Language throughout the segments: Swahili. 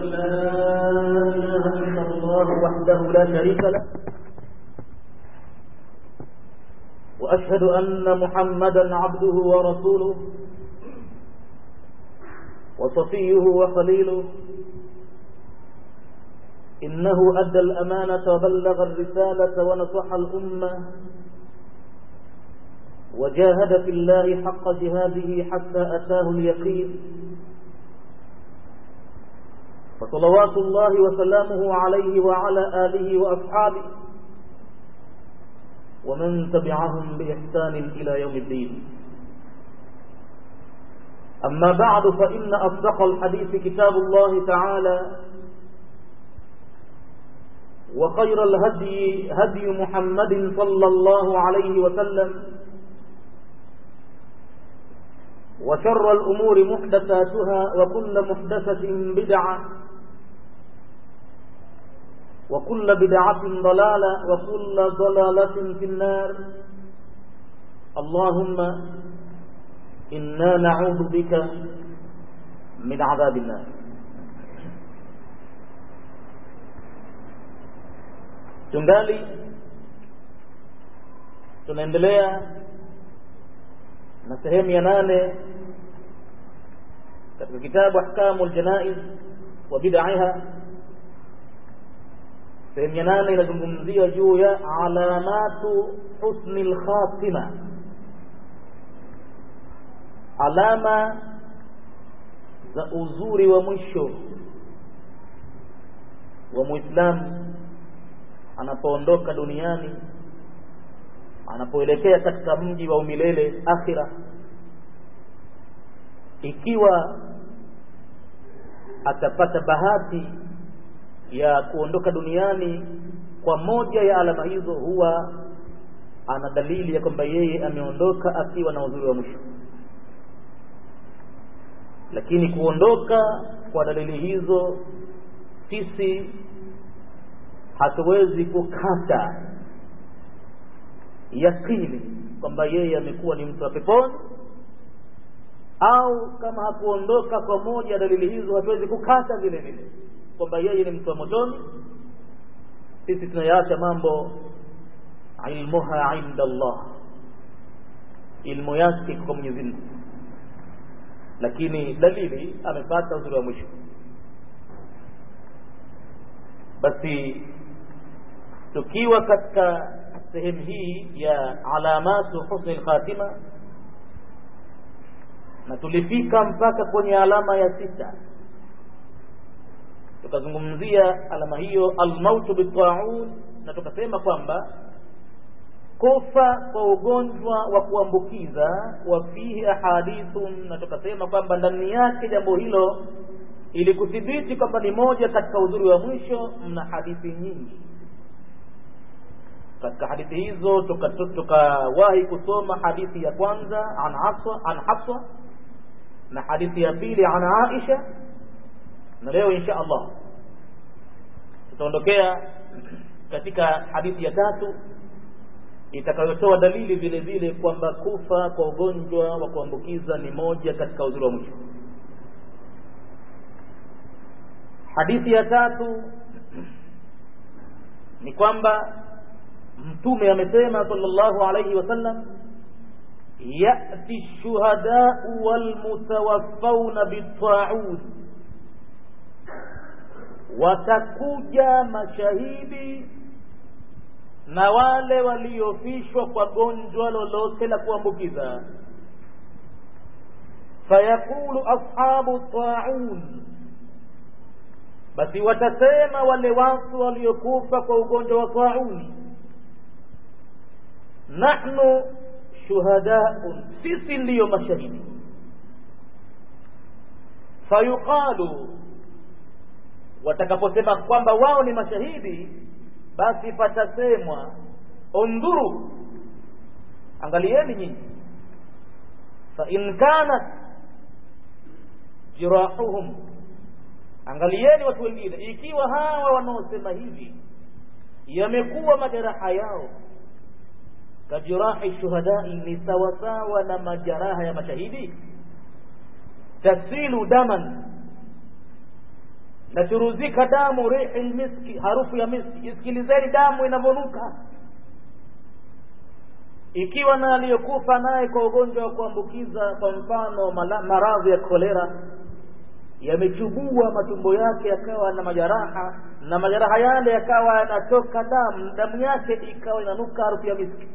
لا إله إلا الله وحده لا شريك له وأشهد أن محمدا عبده ورسوله وصفيه وخليله إنه أدى الأمانة وبلغ الرسالة ونصح الأمة وجاهد في الله حق جهاده حتى أتاه اليقين فصلوات الله وسلامه عليه وعلى آله وأصحابه ومن تبعهم بإحسان إلى يوم الدين أما بعد فإن أصدق الحديث كتاب الله تعالى وخير الهدي هدي محمد صلى الله عليه وسلم وشر الأمور محدثاتها وكل محدثة بدعة وكل بدعة ضلالة وكل ضلالة في النار اللهم إنا نعوذ بك من عذاب النار tungali tunaendelea na sehemu ya nane katika kitabu ahkamu ljanaiz wa bidaiha sehemu ya nane inazungumzia juu ya alamatu husni lkhatima alama za uzuri wa mwisho wa muislamu anapoondoka duniani anapoelekea katika mji wa umilele akhira ikiwa atapata bahati ya kuondoka duniani kwa moja ya alama hizo huwa ana dalili ya kwamba yeye ameondoka akiwa na uzuri wa mwisho lakini kuondoka kwa dalili hizo sisi hatuwezi kukata yakini kwamba yeye amekuwa ni mtu wa peponi au kama hakuondoka kwa moja ya dalili hizo hatuwezi kukata vile vile kwamba yeye ni mtu wa motoni sisi tunayaacha mambo ilmuha inda Allah ilmu yake kwa Mwenyezi Mungu lakini dalili amepata uzuri wa mwisho basi tukiwa katika sehemu hii ya alamatu husni lkhatima na tulifika mpaka kwenye alama ya sita tukazungumzia alama hiyo almautu bitaun na tukasema kwamba kufa kwa ugonjwa wa kuambukiza wa fihi ahadithun na tukasema kwamba ndani yake jambo hilo ili kuthibiti kwamba ni moja katika uzuri wa mwisho mna hadithi nyingi katika hadithi hizo tukawahi tuka kusoma hadithi ya kwanza an hafsa an hafsa na hadithi ya pili an aisha na leo insha allah tutaondokea katika hadithi ya tatu itakayotoa dalili vile vile kwamba kufa kwa ugonjwa wa kuambukiza ni moja katika uzuri wa mwisho hadithi ya tatu ni kwamba mtume amesema sallallahu alayhi wasallam yati shuhadau walmutawaffawna bitaun watakuja mashahidi na wale waliofishwa kwa gonjwa lolote la kuambukiza fayaqulu ashabu taun basi watasema wale watu waliokufa kwa ugonjwa wa tauni nahnu shuhadaun sisi ndiyo mashahidi fayuqalu watakaposema kwamba wao ni mashahidi basi patasemwa undhuru angalieni nyinyi fain kanat jirahuhum angalieni watu wengine ikiwa hawa wanaosema hivi yamekuwa majeraha yao kajirahi shuhadai ni sawasawa na majeraha ya mashahidi tasilu daman nachuruzika damu rihi lmiski harufu ya miski isikilizeni damu inavyonuka ikiwa na aliyokufa naye kwa ugonjwa wa kuambukiza kwa mfano maradhi ya kolera yamechubua matumbo yake yakawa na majeraha na majeraha yale yakawa yanatoka damu damu yake ikawa inanuka harufu ya miski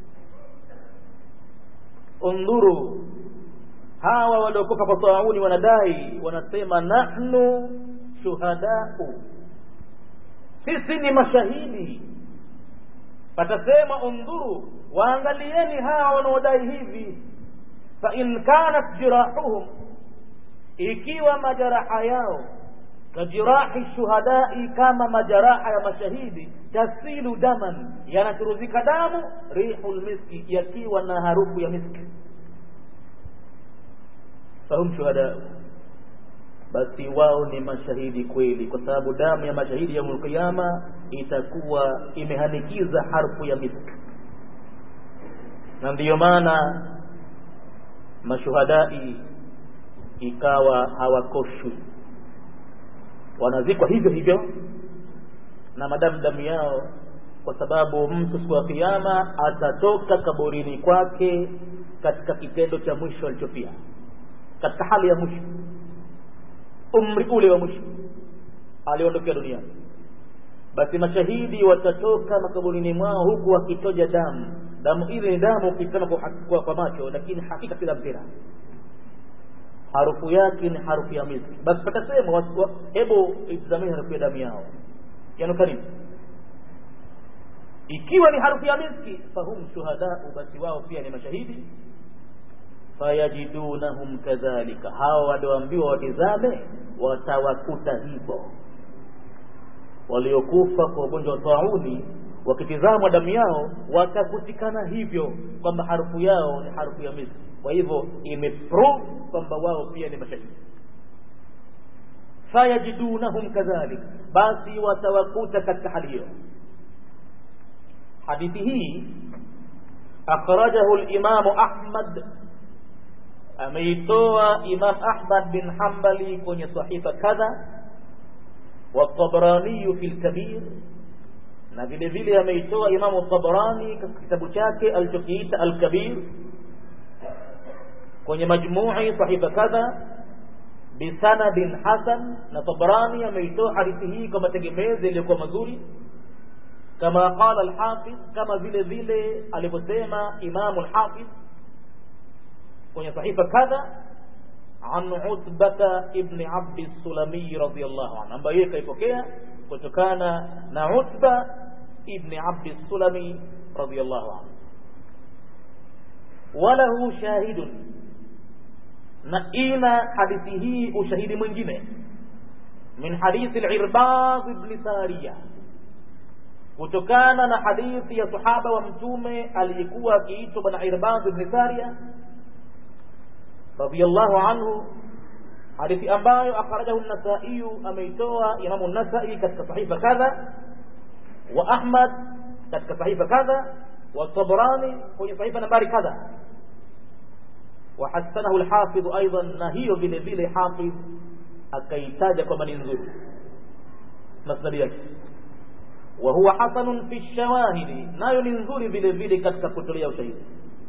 undhuru hawa waliokufa kwa tauni wanadai wanasema nahnu shuhadau sisi ni mashahidi patasema undhuru waangalieni hawa wanaodai hivi fain kanat jirahuhum ikiwa majeraha yao kajirahi shuhadai kama majeraha ya mashahidi tasilu daman yanachuruzika damu rihu lmiski yakiwa na harufu ya miski fahum shuhadau basi wao ni mashahidi kweli kwa sababu damu ya mashahidi yaumul qiyama itakuwa imehanikiza harfu ya miski na ndiyo maana mashuhadai ikawa hawakoshwi wanazikwa hivyo hivyo na madamu damu yao kwa sababu mtu siku ya kiyama atatoka kaburini kwake katika kitendo cha mwisho alichofia katika hali ya mwisho umri ule wa mwisho aliondokea duniani basi mashahidi watatoka makaburini mwao huku wakitoja damu damu ile ni damu ukitazama kwa, kwa, kwa macho lakini hakika kila mpira harufu yake ni harufu ya miski basi patasema hebu itazameni harufu ya damu yao yanuka nini ikiwa ni harufu ya miski fahum shuhadau basi wao pia ni mashahidi fayajidunahum kadhalika hawa walioambiwa watizame watawakuta hivyo waliokufa kwa ugonjwa wa tauni wakitizamwa damu yao watakutikana hivyo kwamba harufu yao ni harufu ya miski kwa hivyo imeprove kwamba wao pia ni mashahidi fayajidunahum kadhalik basi watawakuta katika hali hiyo hadithi hii akhrajahu limamu ahmad ameitoa imam ahmad bin hambali kwenye sahifa kadha والطبراني في الكبير na vile vile ameitoa imamu tabarani katika kitabu chake alichokiita alkabir kwenye majmui sahifa kadha bisanadin hasan na tabarani ameitoa hadithi hii kwa mategemezi yaliyokuwa mazuri kama qala alhafidh kama vile vile alivyosema imamu alhafidh kwenye sahifa kadha an utbata ibni abdi sulami radiallahu anhu ambayo yeye kaipokea kutokana na utba ibni abdi sulami radiallahu anhu walahu shahidun na ina hadithi hii ushahidi mwingine min hadithi lirbad ibni sariya kutokana na hadithi ya sahaba wa mtume aliyekuwa akiitwa bwana irbad ibni sariya radiyallahu anhu hadithi ambayo akhrajahu an-Nasa'i ameitoa Imamu an-Nasa'i katika sahifa kadha wa Ahmad katika sahifa kadha wa Tabrani kwenye sahifa nambari kadha wa hasanahu al-Hafidh aidan na hiyo vile vile Hafidh akaitaja kwamba ni nzuri masnadi yake wa huwa hasanun fi shawahidi nayo ni nzuri vile vile katika kutolea ushahidi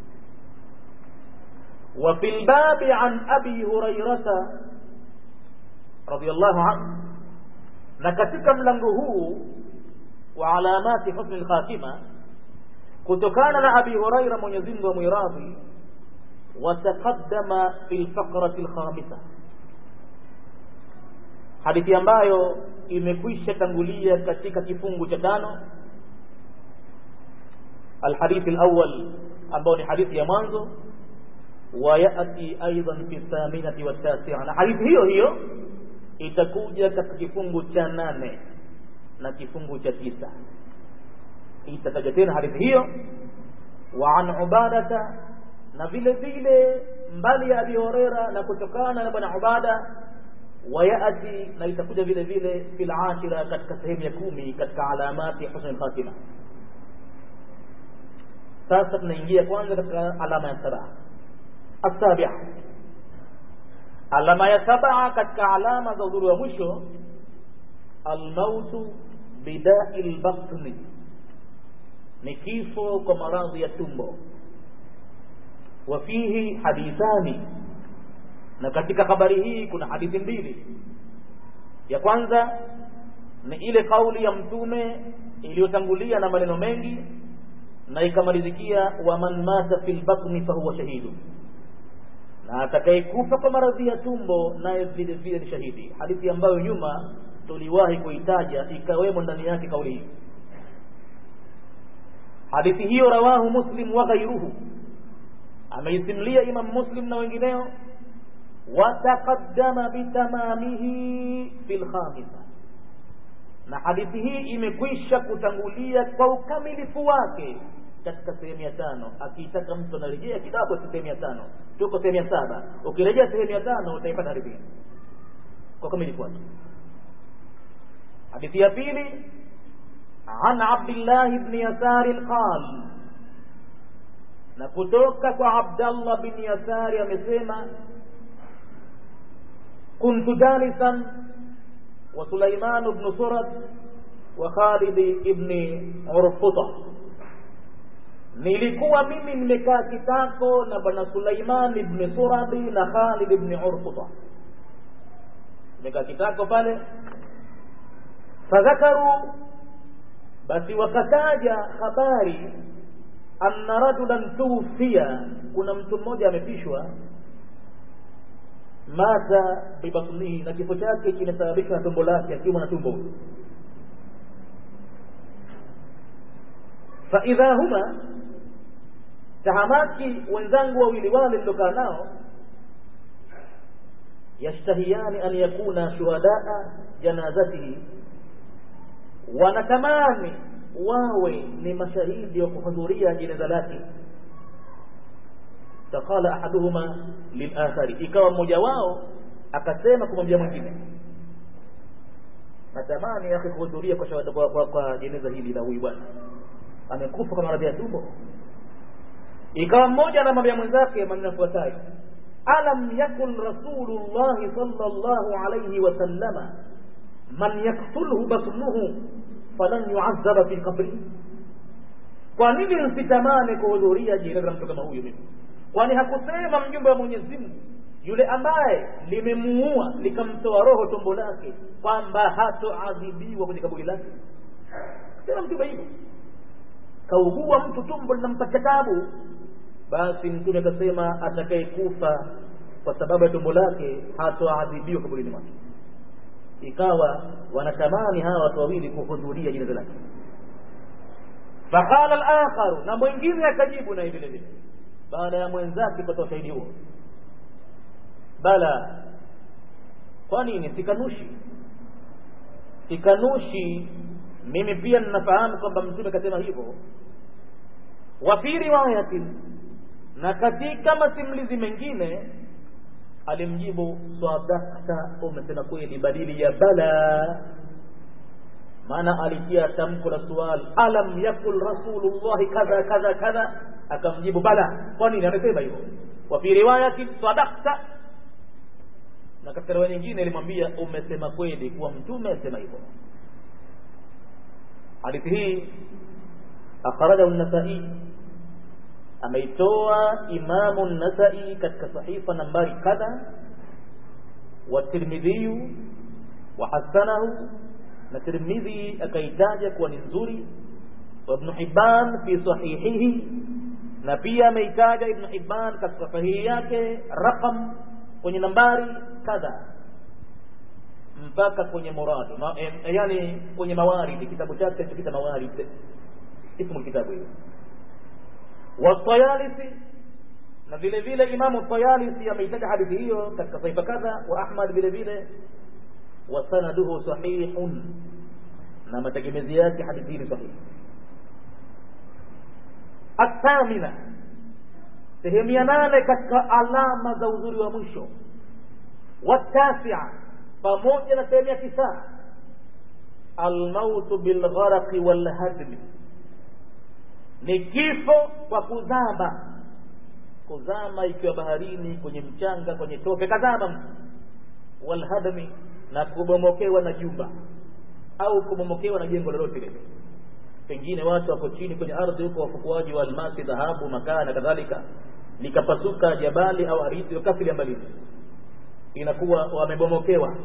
وفي الباب عن أبي هريرة رضي الله عنه نكتك ملنغه وعلامات حسن الخاتمة kutokana na abi huraira mwenyezi mungu amwiradhi wataqaddama fi lfaqrati lkhamisa hadithi ambayo imekwisha tangulia katika kifungu cha tano alhadithi lawal ambao ni hadithi ya mwanzo wayati aidan fi thaminati wattasia na hadithi hiyo hiyo itakuja katika kifungu cha nane na kifungu cha tisa itataja tena hadithi hiyo wa an ubadata na vile vile mbali ya abi horera na kutokana na bwana ubada wayati na itakuja vile vile fil ashira katika sehemu ya kumi katika alamati husn al-khatima sasa tunaingia kwanza katika alama ya saba السابعة alama ya saba katika alama za udhuru wa mwisho almautu bidai lbatni ni kifo kwa maradhi ya tumbo wa fihi hadithani na katika habari hii kuna hadithi mbili ya kwanza ni ile kauli ya mtume iliyotangulia na maneno mengi na ikamalizikia waman mata fi lbatni fahuwa shahidu na atakayekufa kwa maradhi ya tumbo naye vile vile ni shahidi hadithi ambayo nyuma tuliwahi kuitaja ikawemo ndani yake kauli hii hadithi hiyo rawahu muslim wa ghairuhu ameisimlia imam muslim na wengineo wataqaddama bitamamihi fi lkhamisa na hadithi hii imekwisha kutangulia kwa ukamilifu wake katika sehemu ya tano akiitaka mtu anarejea kidogo sehemu ya tano tuko sehemu ya saba ukirejea sehemu ya tano utaipata hadithi hii kwa ukamilifu wake hadithi ya pili عن عبد الله بن يسار قال na kutoka kwa Abdallah bin Yasari amesema kuntu jalisan wa Sulaiman ibn Surad wa Khalid ibn Urfuta, nilikuwa mimi nimekaa kitako na bwana Sulaiman ibn Suradi na Khalid ibn Urfuta, nimekaa kitako pale. Fadhakaru, basi wakataja habari anna rajulan tuwfiya, kuna mtu mmoja amepishwa, mata bibatnihi, na kifo chake kimesababishwa na tumbo lake, akiwa na tumbo huyo. Faidha huma, tahamaki wenzangu wawili wale nilokaa nao, yashtahiyani an yakuna shuhadaa janazatihi, wanatamani wawe ni mashahidi wa kuhudhuria jeneza lake faqala ahaduhuma lilakhari ikawa mmoja wao akasema kumwambia mwingine natamani yake kuhudhuria kwa shahada kwa, kwa, kwa jeneza hili la huyu bwana amekufa kwa maradhi ya tumbo ikawa mmoja anamwambia mwenzake maneno yafuatayo alam yakun rasulullahi sallallahu alayhi wasallama man yaktulhu batnuhu falan yuadhaba fi qabri, kwa nini nsitamani kuhudhuria jeneza la mtu kama huyu mimi? Kwani hakusema mjumbe wa Mwenyezi Mungu yule ambaye limemuua likamtoa roho tumbo lake kwamba hatoadhibiwa kwenye kaburi lake? Sema mtume hivyo, kaugua mtu tumbo linampatia tabu, basi mtume akasema atakayekufa kwa sababu ya tumbo lake hatoadhibiwa kaburini mwake ikawa wanatamani hawa watu wawili kuhudhuria jeneza lake faqala al-akharu na mwingine akajibu naye vile vile baada ya mwenzake kutoa ushahidi huo bala kwa nini sikanushi sikanushi mimi pia ninafahamu kwamba mtume akasema hivyo wa fi riwayatin na katika masimulizi mengine alimjibu sadakta, umesema kweli, badili ya bala. Maana alitia tamko la sual, alam yakul rasulullahi kadha kadha kadha, akamjibu bala. Kwa nini amesema hivyo? Wa fi riwayati sadakta, na katika riwaya nyingine ilimwambia umesema kweli, kuwa mtume asema hivyo. Hadithi hii akhrajahu an-Nasa'i ameitoa Imamu Nasai katika sahifa nambari kadha, wa Tirmidhiyu wa hasanahu, na Tirmidhi akaitaja kuwa ni nzuri, wa Ibn Hibban fi sahihihi, na pia ameitaja Ibn Hibban katika sahihi yake raqam kwenye nambari kadha mpaka kwenye muradu ma, e, yani kwenye mawaridi, kitabu chake kita mawaridi, ismu kitabu hiyo والطيالسي na vile vile Imamu Tayalisi ameitaja hadithi hiyo katika saifa kadha wa Ahmad vile vile wa sanaduhu sahihun, na mategemezi yake hadithi hii ni sahihi. Athamina, sehemu ya nane katika alama za uzuri wa mwisho. Watasia, pamoja na sehemu ya tisa, almautu bilgharaqi walhadmi ni kifo kwa kuzama. Kuzama ikiwa baharini, kwenye mchanga, kwenye tope, kazama mtu. Walhadmi, na kubomokewa na jumba. au kumomokewa na jengo lolote lile pengine watu wako chini kwenye ardhi huko wafukuaji wa almasi dhahabu makaa na kadhalika likapasuka jabali au ardhi wakafili ambalini inakuwa wamebomokewa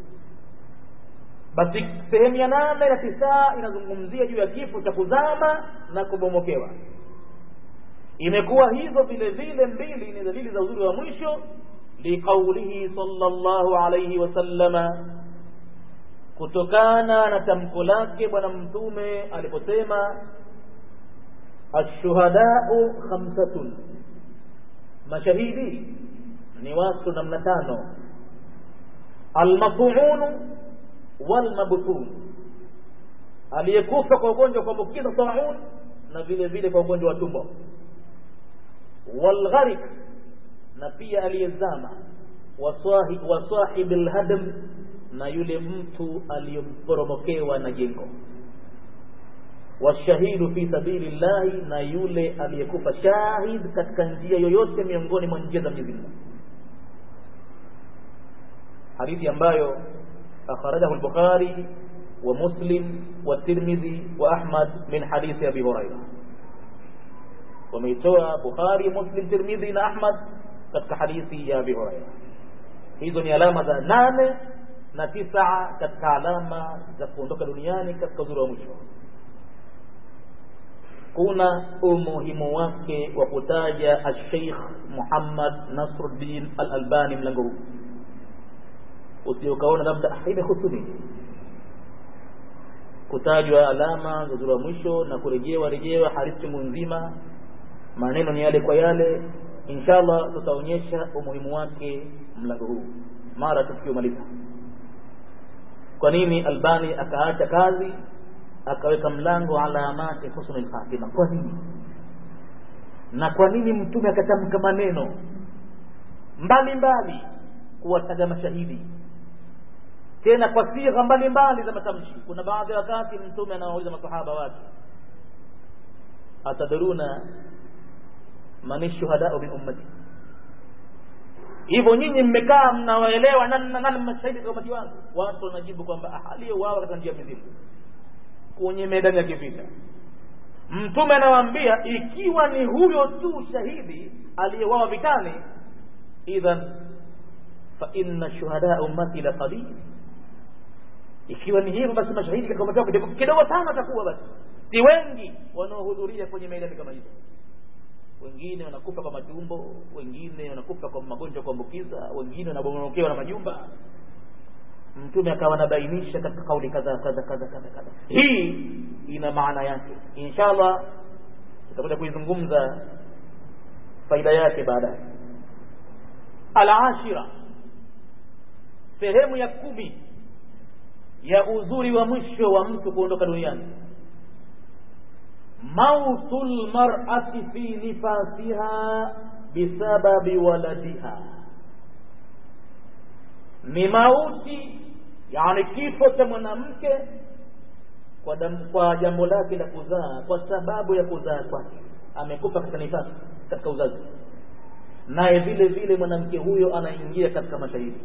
basi sehemu ya nane na tisaa inazungumzia juu ya kifo cha kuzama na kubomokewa imekuwa hizo vile vile mbili ni dalili za uzuri wa mwisho liqaulihi sallallahu alayhi wasallama kutokana na tamko lake bwana mtume aliposema ashuhadau khamsatun mashahidi ni watu namna tano almatuunu walmabtun aliyekufa kwa ugonjwa wa kuambukiza taun na vile vile kwa ugonjwa wa tumbo walgharik na pia aliyezama wasahibi lhadm na yule mtu aliyemporomokewa na jengo washahidu fi sabili llahi na yule aliyekufa shahid katika njia yoyote miongoni mwa njia za Mwenyezi Mungu hadithi ambayo akhrajahu al-Bukhari wa Muslim wa Tirmidhi wa Ahmad min hadithi Abi Hurairah wameitoa Bukhari Muslim Tirmidhi na Ahmad katika hadithi ya Abi Hurairah hizo ni alama za nane na tisa katika alama za kuondoka duniani katika uzuri wa mwisho kuna umuhimu wake wa kutaja Sheikh Muhammad Nasruddin Al-Albani mlango huu usije ukaona labda imehusu nini kutajwa alama za uzuri wa mwisho na kurejewa rejewa hadithi chungu nzima maneno ni yale kwa yale inshallah tutaonyesha umuhimu wake mlango huu mara tukiomaliza kwa nini Albani akaacha kazi akaweka mlango alamati husnul khatima kwa nini na kwa nini mtume akatamka maneno mbalimbali kuwataja mashahidi tena kwa sigha mbalimbali za matamshi kuna baadhi ya wakati mtume anawauliza masahaba wake atadruna man shuhadau min ummati hivyo nyinyi mmekaa mnawaelewa nani nani mashahidi kwa umati wangu watu wanajibu kwamba aliyeuawa katika njia mizimu kwenye medani ya kivita mtume anawaambia ikiwa ni huyo tu shahidi aliyeuawa vitani idhan fa inna shuhada ummati la qalil ikiwa ni hivyo basi mashahidi katika umati wangu kidogo sana atakuwa basi si wengi wanaohudhuria kwenye medani kama hizo wengine wanakufa kwa matumbo wengine wanakufa kwa magonjwa ya kuambukiza wengine wanabomokewa na majumba mtume akawa anabainisha katika kauli kadha kadha kadha kadha kadha hii ina maana yake inshallah tutakuja kuizungumza faida yake baadaye alashira sehemu ya kumi ya uzuri wa mwisho wa mtu kuondoka duniani mautu lmarati fi nifasiha bisababi waladiha ni mauti yani kifo cha mwanamke kwa, kwa jambo lake la kuzaa kwa sababu ya kuzaa kwake amekufa katika nifasi katika uzazi naye vile vile mwanamke huyo anaingia katika mashahidi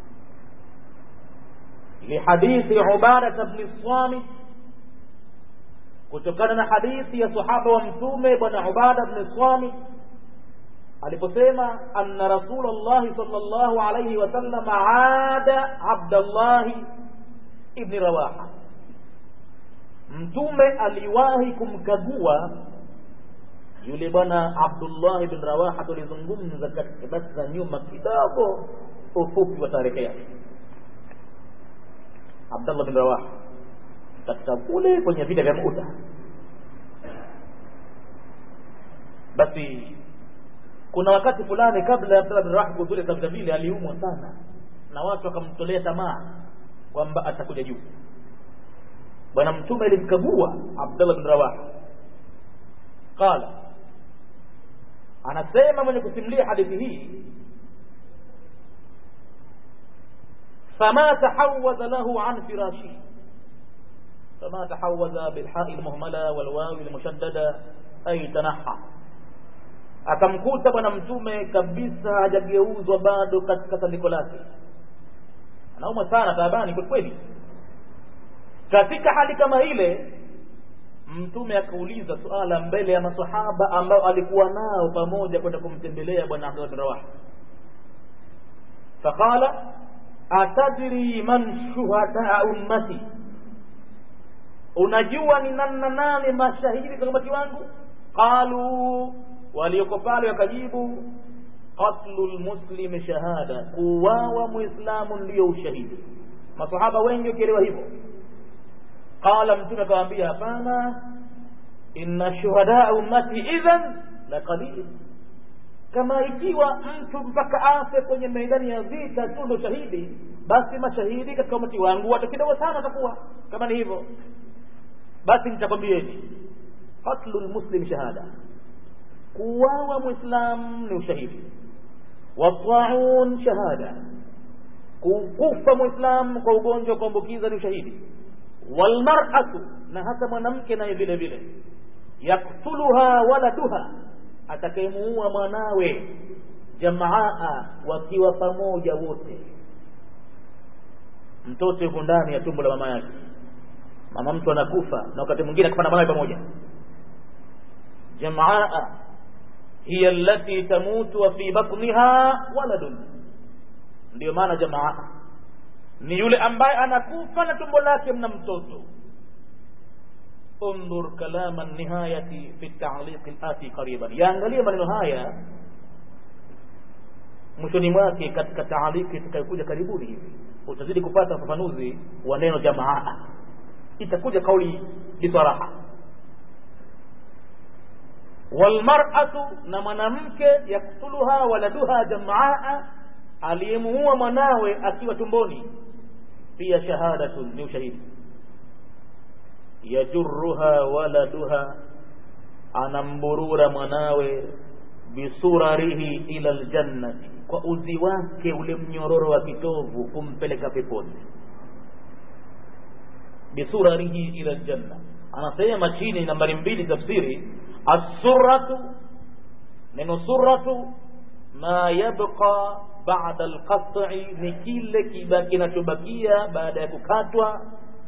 lihadithi ubadata bni samit kutokana na hadithi ya sahaba wa mtume bwana ubada bni samit aliposema anna rasulullahi sallallahu alayhi wasallam aada abdallahi ibni rawaha mtume aliwahi kumkagua yule bwana abdullahi bin rawaha tulizungumza katika basi za nyuma kidogo ufupi wa tarehe yake abdallah bin rawaha katika kule kwenye vita vya muta basi kuna wakati fulani kabla ya Abdullah bin Rawaha kuhudhuria katika vile aliumwa sana na watu wakamtolea tamaa kwamba atakuja juu bwana mtume alimkagua Abdullah bin Rawaha qala anasema mwenye kusimulia hadithi hii fama tahawadha lahu an firashi fama tahawadha bilha'i almuhmala walwawi almushaddada ay tanaha akamkuta bwana mtume kabisa hajageuzwa bado katika tandiko lake anaumwa sana taabani kwa kweli katika hali kama ile mtume akauliza suala mbele ya masahaba ambao alikuwa nao pamoja kwenda kumtembelea bwana abdullah bin rawaha faqala atadri man shuhadaa ummati unajua ni nani nani mashahidi katika umati wangu qalu walioko pale wakajibu qatlu lmuslimi shahada kuwawa muislamu ndiyo ushahidi masahaba wengi wakielewa hivyo qala mtume akawaambia hapana inna shuhadaa ummati idhan la qalil kama ikiwa mtu mpaka afe kwenye maidani ya vita tu ndo shahidi basi mashahidi katika umati wangu watu kidogo sana watakuwa kama ni hivyo basi nitakwambieni qatlu lmuslim shahada kuwawa mwislam ni ushahidi wataun shahada kukufa mwislam kwa ugonjwa wa kuambukiza ni ushahidi walmaratu na hata mwanamke naye vile vile yaktuluha waladuha atakayemuua mwanawe jamaa wakiwa pamoja wote mtoto yuko ndani ya tumbo la mama yake mama mtu anakufa na wakati mwingine akipanda mwanawe pamoja jamaa hiya allati tamutu wa fi batniha waladun ndiyo maana jamaa ni yule ambaye anakufa na tumbo lake mna mtoto انظر كلام النهاية في التعليق الآتي قريبا yaangalie maneno haya mwishoni mwake katika taaliki itakayokuja karibuni hivi utazidi kupata ufafanuzi wa neno jamaa itakuja kauli bisaraha walmar'atu na mwanamke yaktuluha waladuha jamaa aliyemuua mwanawe akiwa tumboni pia shahadatun ni ushahidi yajurruha waladuha anamburura mwanawe bisurarihi ila ljannati kwa uzi wake ule mnyororo wa kitovu kumpeleka peponi bisurarihi ila ljanna anasema chini nambari mbili tafsiri assuratu neno suratu ma yabqa bada alqat'i ni kile kinachobakia baada ya kukatwa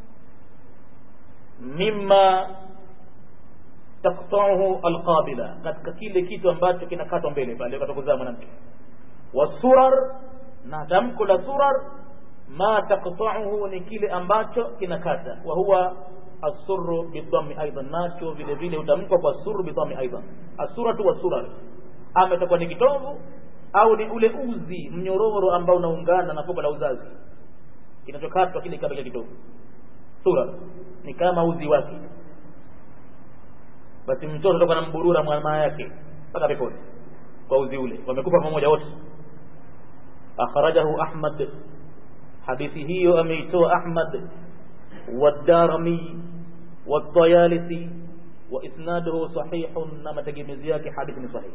mima taktauhu alqabila katika kile kitu ambacho kinakatwa mbele pale katakuzaa mwanamke wasurar na tamko la surar ma taktauhu ni kile ambacho kinakata wa huwa asuru bidhami aidan nacho vile vile utamkwa kwa suru bidhami aidan asuratu wasurar ama itakuwa ni kitovu au ni ule uzi mnyororo ambao unaungana na fuko la uzazi kinachokatwa kile kama kitovu sura ni kama uzi wake basi mtoto toka na mburura mama yake mpaka peponi kwa uzi ule wamekufa pamoja wote akhrajahu ahmad hadithi hiyo ameitoa ahmad والدارمي والطيالسي وإسناده صحيح نما تجمزياك حديث صحيح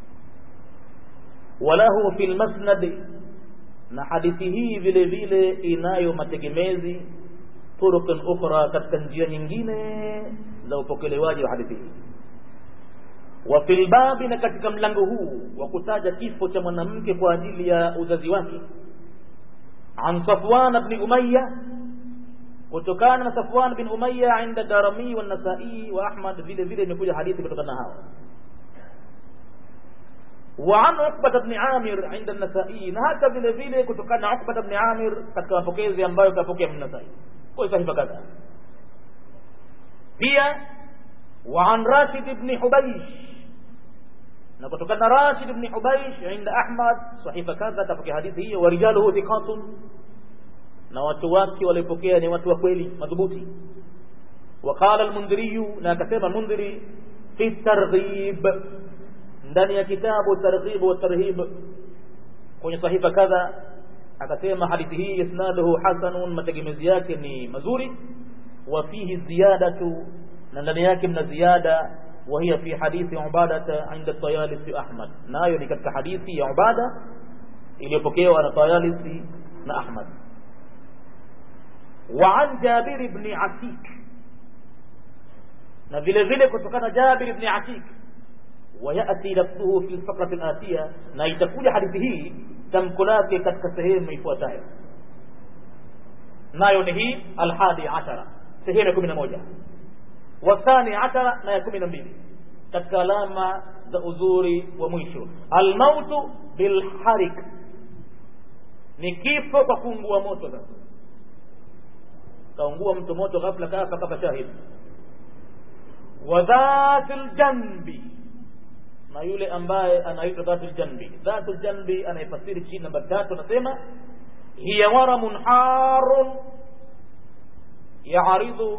وله في المسند na hadithi hii vile vile inayo mategemezi turuqin ukhra katika njia nyingine za upokelewaji wa hadithi hii wa fil babi na katika mlango huu wa kutaja kifo cha mwanamke kwa ajili ya uzazi wake an Safwan ibn Umayya kutokana na Safwan bin Umayya inda Darimi wa Nasai wa Ahmad vile vile imekuja hadithi kutokana na hao وعن عقبة بن عامر عند النسائي na hata vile vile kutokana na Uqba ibn Amir katika mapokezi ambayo kapokea من Nasai kwa sahifa kadha pia وعن راشد بن حبيش na kutokana na Rashid ibn Hubaysh inda Ahmad sahifa kadha kapokea hadithi hiyo warijaluhu thiqatun na watu wake walipokea ni watu wa kweli madhubuti وقال المنذري na akasema Mundhiri fi targhib ndani ya kitabu targhib wa tarhib kwenye sahifa kadha akasema hadithi hii isnaduhu hasanun mategemezi yake ni mazuri wa fihi ziyadatu na ndani yake mna ziada وهي في حديث عبادة عند الطيالسي أحمد نايو ni katika hadithi ya Ubada iliyopokewa na Tayalisi na Ahmad وعن جابر بن عتيك na vile vile kutokana Jabir ibn Atik وياتي لفظه في الفقره الاتيه na itakuja hadithi hii tamko lake katika sehemu ifuatayo nayo ni hii alhadi ashara sehemu ya kumi na moja wathani ashara na ya kumi na mbili katika alama za uzuri wa mwisho almautu bilharik ni kifo kwa kuungua moto sasa kaungua mtu moto ghafla kafa kafa shahid wa dhatil janbi na yule ambaye anaitwa dhatul janbi dhatul janbi anayefasiri chini namba tatu anasema hiya waramun harun yaaridu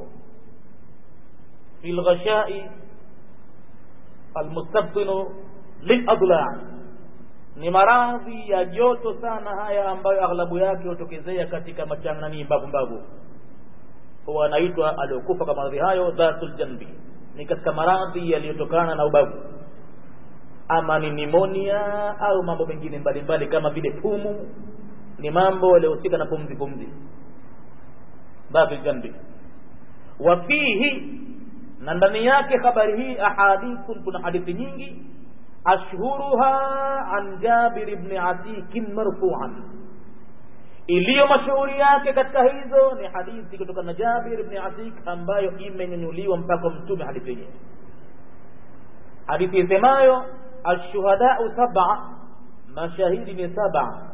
fi lghashai almustabtinu liladla ni maradhi ya joto sana haya ambayo aghlabu yake hutokezea katika machanani mbavu mbavu huwa anaitwa aliokufa kwa maradhi hayo dhatul janbi ni katika maradhi yaliyotokana na ubavu ama ni nimonia au mambo mengine mbalimbali kama vile pumu ni mambo yaliyohusika na pumzi pumzi dhatul janbi wa fihi na ndani yake habari hii ahadithun kuna hadithi nyingi ashhuruha an jabir ibn atikin marfuan iliyo mashuhuri yake katika hizo ni hadithi kutoka na jabir ibn atik ambayo imenyanyuliwa mpaka mtume hadithi yenyewe hadithi isemayo ashuhadau saba mashahidi ni saba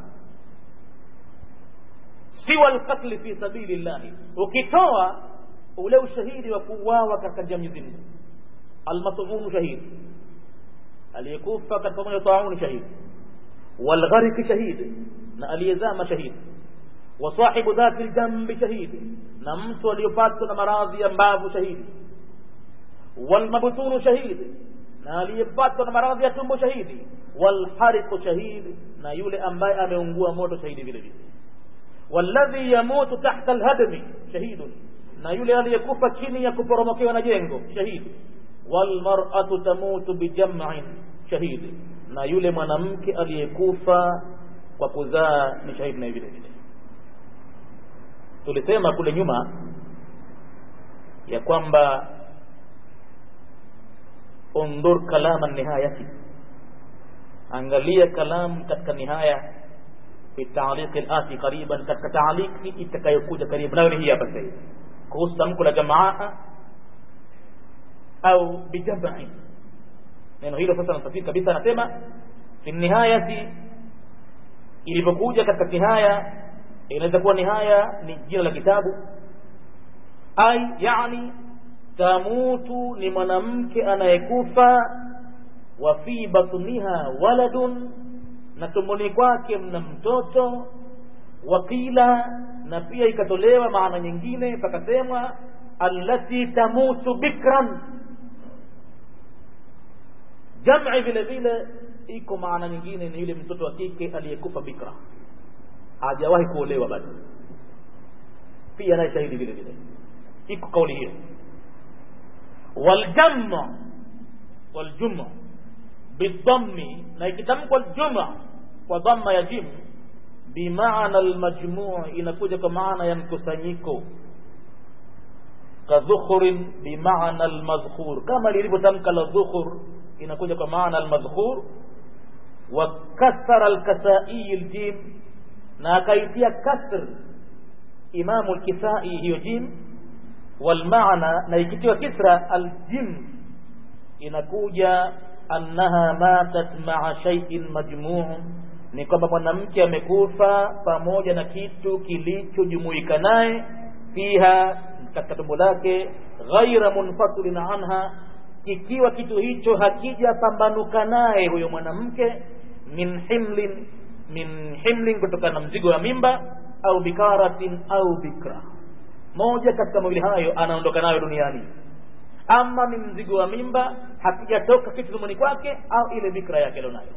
siwa lqatli fi sabili llahi ukitoa ule ushahidi wa kuuawa katika njia Mwenyezi Mungu almasumunu shahidi aliyekufa katika moja tauni shahidi walghariki shahidi na aliyezama shahidi wa sahibu dhati ljambi shahidi na mtu aliyopatwa na maradhi ya mbavu shahidi walmabtunu shahidi na aliyepatwa na maradhi ya tumbo shahidi walhariqu shahidi na yule ambaye ameungua moto shahidi vile vile walladhi yamutu tahta alhadmi shahidun na yule aliyekufa chini ya kuporomokewa na jengo shahidi walmar'atu tamutu bijam'in shahidi na yule mwanamke aliyekufa kwa kuzaa ni shahidi na vile vile tulisema kule nyuma ya kwamba undur kalama nihayati angalia kalam katika nihaya fi ta'liq al-ati qariban katika ta'liqi itakayokuja karibu nayo ni hii hapa sasa kuhusu tamko la jamaa au bijam'i neno hilo sasa nasafiri kabisa anasema fi nihayati ilipokuja katika nihaya inaweza kuwa nihaya ni jina la kitabu ai yani tamutu ni mwanamke anayekufa wa fi batniha waladun na tumboni kwake mna mtoto wakila na pia ikatolewa maana nyingine pakasemwa allati tamutu bikran jam'i vile vile iko maana nyingine ni yule mtoto wa kike aliyekufa bikra hajawahi kuolewa bado pia naye shahidi vile vile iko kauli hiyo waljamma waljumma bidhammi na ikitamkwa aljumma kwa dhamma ya jim bimaana almajmuu inakuja kwa maana ya mkusanyiko kadhukhrin bimaana almadhkur kama lilivyotamka la dhukhur inakuja kwa maana almadhkur wa kasara alkasai aljim na akaitia kasr imamu alkisai hiyo jim walmaana na ikitiwa kisra aljim inakuja annaha matat maa shay'in majmuu ni kwamba mwanamke amekufa pamoja na kitu kilichojumuika naye fiha katika tumbo lake ghaira munfasilin anha kikiwa kitu hicho hakijapambanuka naye huyo mwanamke min himlin min himlin kutokana na mzigo wa mimba au bikaratin au bikra moja katika mawili hayo anaondoka nayo duniani ama ni mzigo wa mimba hakijatoka kitu tumboni kwake au ile bikra yake alionayo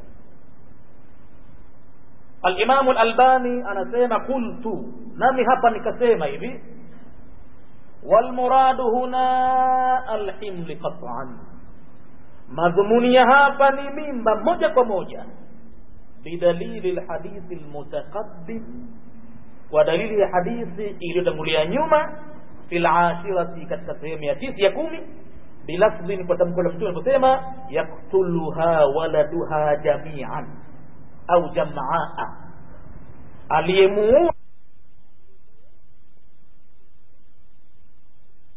alimamu lalbani anasema qultu nami hapa nikasema hivi walmuradu huna alhimli qat'an madhumuni ya hapa ni mimba moja kwa moja bidalili lhadithi lmutaqaddim kwa dalili ya hadithi iliyotangulia nyuma fi lashirati katika sehemu ya tisi ya kumi bilafdhin kwa tamko la mtume aliposema yaktuluha waladuha jamian au jamaa aliyemuua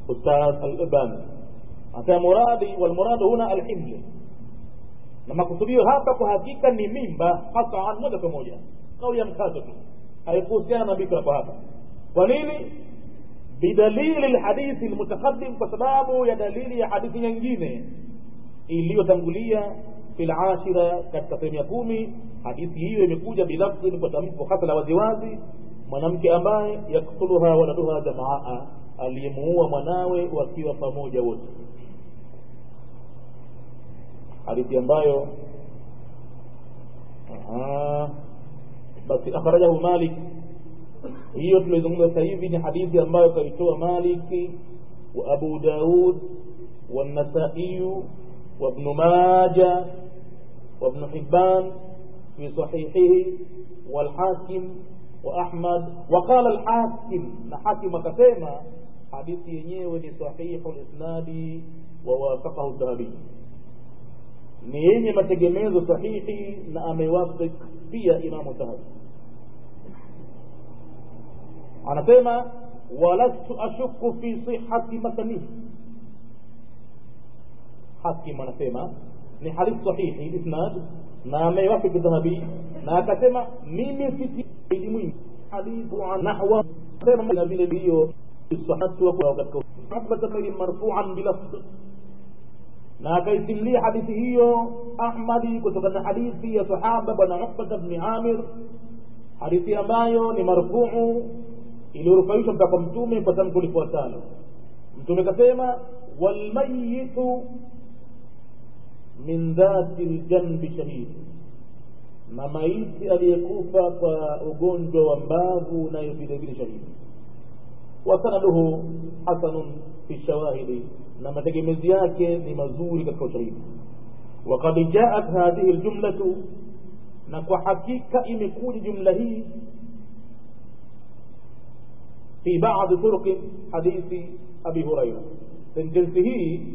ustadh al-albani anasema muradi walmuradu huna alhimli na makusudio hapa kwa hakika ni mimba hasan moja kwa moja kauli ya mkazo tu haikuhusiana na bikra kwa hapa kwa nini bidalili lhadithi lmutaqadim kwa sababu ya dalili ya hadithi nyingine iliyotangulia fi lashira katika sehemu ya kumi hadithi hiyo imekuja bilafdhin kwa tamko hasa la waziwazi mwanamke ambaye yaktuluha waladuha jamaa aliyemuua mwanawe wakiwa pamoja wote hadithi ambayo basi akhrajahu malik hiyo tumeizungumza sasa hivi ni hadithi ambayo kaitoa maliki wa abu daud والنسائي وابن ماجه وابن حبان في صحيحه والحاكم وأحمد وقال الحاكم نحاكم كسيما حديث ينيوه صحيح الإسناد ووافقه الذهبي ni yenye mategemezo sahihi na amewafik pia imamu dhahabi anasema walastu ashuku fi sihati matanihi hakim anasema ni hadithi sahihi isnad na amewafik dhahabi na akasema mimi siti mwingi hadithu nahwa sema na vile hiyo sahatu wa katika hakbata marfu'an bilafdh na akaisimulia hadithi hiyo ahmadi kutokana na hadithi ya sahaba bwana ukbata bni amir hadithi ambayo ni marfuu iliyorufaishwa mpaka mtume kwa tamko lifuatalo mtume kasema walmayitu min dhati ljanbi shahid na maiti aliyekufa kwa ugonjwa wa mbavu nayo vile vile shahidi wasanaduhu hasanun fi shawahidi na mategemezi yake ni mazuri katika ushahidi وقد جاءت هذه الجملة na kwa hakika imekuja jumla hii fi baadhi turuqi hadithi abi huraira sentensi hii